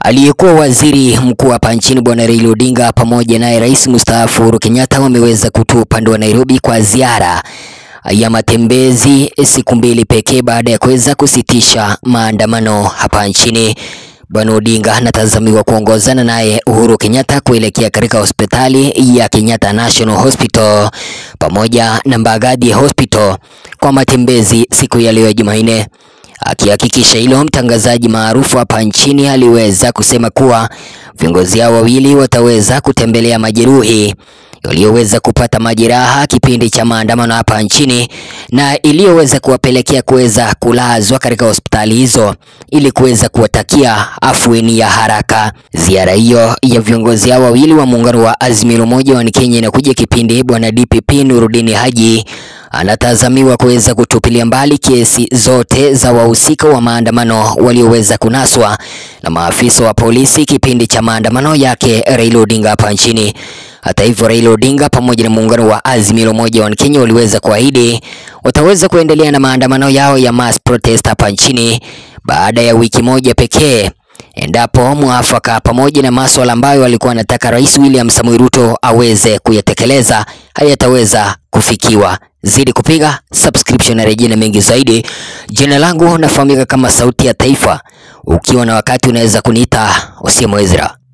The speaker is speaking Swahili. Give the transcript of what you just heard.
Aliyekuwa waziri mkuu hapa nchini Bwana Raila Odinga pamoja naye rais mstaafu Uhuru Kenyatta wameweza kutua upande wa Nairobi kwa ziara ya matembezi siku mbili pekee baada ya kuweza kusitisha maandamano hapa nchini. Bwana Odinga anatazamiwa kuongozana naye Uhuru Kenyatta kuelekea katika hospitali ya Kenyatta National Hospital pamoja na Mbagathi Hospital kwa matembezi siku ya leo ya Jumanne. Akihakikisha hilo, mtangazaji maarufu hapa nchini aliweza kusema kuwa viongozi hao wawili wataweza kutembelea majeruhi walioweza kupata majeraha kipindi cha maandamano hapa nchini na iliyoweza kuwapelekea kuweza kulazwa katika hospitali hizo ili kuweza kuwatakia afueni ya haraka. Ziara hiyo ya viongozi hao wawili wa muungano wa Azimio la Umoja wa Kenya inakuja kipindi bwana DPP Nurudini Haji anatazamiwa kuweza kutupilia mbali kesi zote za wahusika wa maandamano walioweza kunaswa na maafisa wa polisi kipindi cha maandamano yake Raila Odinga hapa nchini. Hata hivyo, Raila Odinga pamoja na muungano wa Azimio la Umoja wa Kenya waliweza kuahidi wataweza kuendelea na maandamano yao ya mass protest hapa nchini baada ya wiki moja pekee endapo mwafaka pamoja na masuala ambayo alikuwa anataka Rais William Samoei Ruto aweze kuyatekeleza hayataweza kufikiwa. Zidi kupiga subscription na rejea na mengi zaidi. Jina langu nafahamika kama Sauti ya Taifa. Ukiwa na wakati unaweza kuniita Osiemo Ezra.